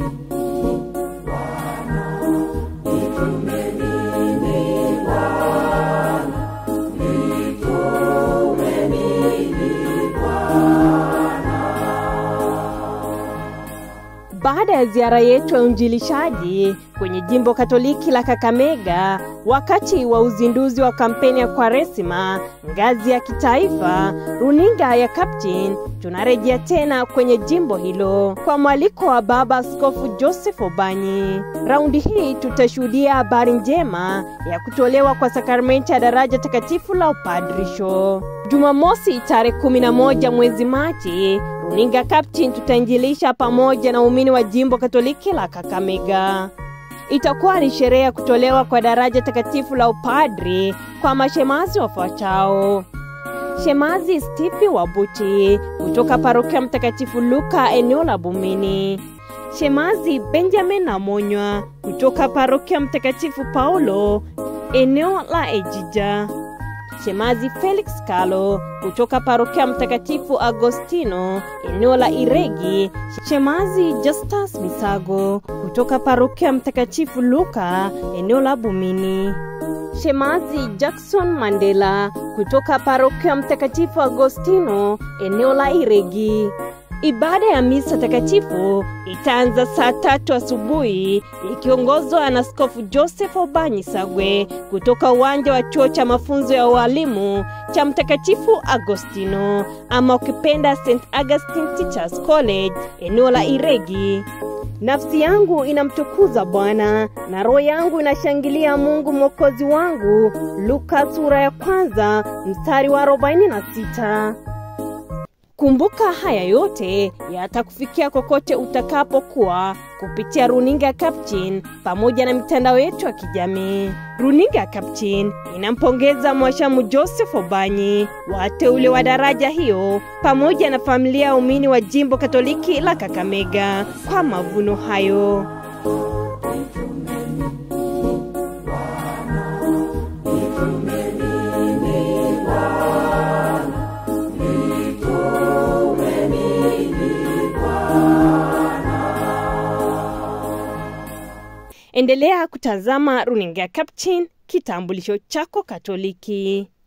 Baada ya ziara yetu ya uinjilishaji kwenye jimbo Katoliki la Kakamega wakati wa uzinduzi wa kampeni ya Kwaresima ngazi ya kitaifa, runinga ya Captain tunarejea tena kwenye jimbo hilo kwa mwaliko wa Baba Askofu Joseph Obanyi. Raundi hii tutashuhudia habari njema ya kutolewa kwa sakramenti ya daraja takatifu la upadrisho. Jumamosi tarehe 11 mwezi Machi, runinga Captain tutainjilisha pamoja na waumini wa jimbo Katoliki la Kakamega. Itakuwa ni sherehe ya kutolewa kwa daraja takatifu la upadri kwa mashemazi wafuatao: Shemazi Stipi Wabuti kutoka parokia Mtakatifu Luka eneo la Bumini, Shemazi Benjamin Namonywa kutoka parokia Mtakatifu Paulo eneo la Ejija, Shemazi Felix Kalo kutoka parokia Mtakatifu Agostino eneo la Iregi, Shemazi Justus Misago kutoka parokia Mtakatifu Luka eneo la Bumini, Shemazi Jackson Mandela kutoka parokia Mtakatifu Agostino eneo la Iregi. Ibada ya misa takatifu itaanza saa tatu asubuhi ikiongozwa na Askofu Joseph Obanyi Sagwe kutoka uwanja wa chuo cha mafunzo ya ualimu cha Mtakatifu Agostino ama ukipenda St Augustine Teachers College eneo la Iregi. Nafsi yangu inamtukuza Bwana na roho yangu inashangilia Mungu mwokozi wangu. Luka sura ya kwanza mstari wa 46. Kumbuka haya yote yatakufikia kokote utakapokuwa kupitia runinga ya Captain pamoja na mitandao yetu ya kijamii. Runinga ya Captain inampongeza Mwashamu Joseph Obanyi, wateule wa daraja hiyo, pamoja na familia ya umini wa jimbo Katoliki la Kakamega kwa mavuno hayo. Endelea kutazama runinga ya Captain, kitambulisho chako Katoliki.